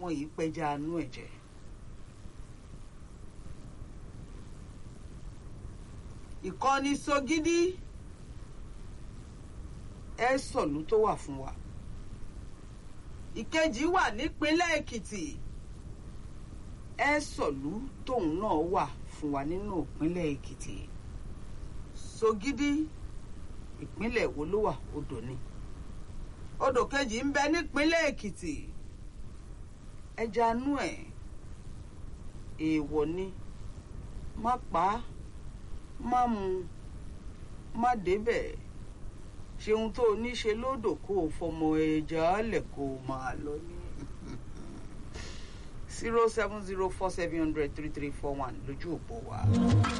wọn yìí pẹja anú ẹ̀jẹ̀. ìkọ́ni sọgídí ẹ sọ̀lú tó wà fún wa. ìkejì wà nípínlẹ̀ èkìtì ẹ sọ̀lú tóun náà wà fún wa nínú ìpínlẹ̀ èkìtì. sọgídí ìpínlẹ̀ wo ló wà odò ni. odò kejì ń bẹ nípínlẹ̀ èkìtì ẹja nú ẹ̀ èèwọ̀ ni má pa á má mu má débẹ̀ ṣeun tó o ní ṣe lódò kó o fọmọ ẹja lẹ̀ kó o máa lọ ní. zero seven zero four seven hundred three three four one lójú òpó wa.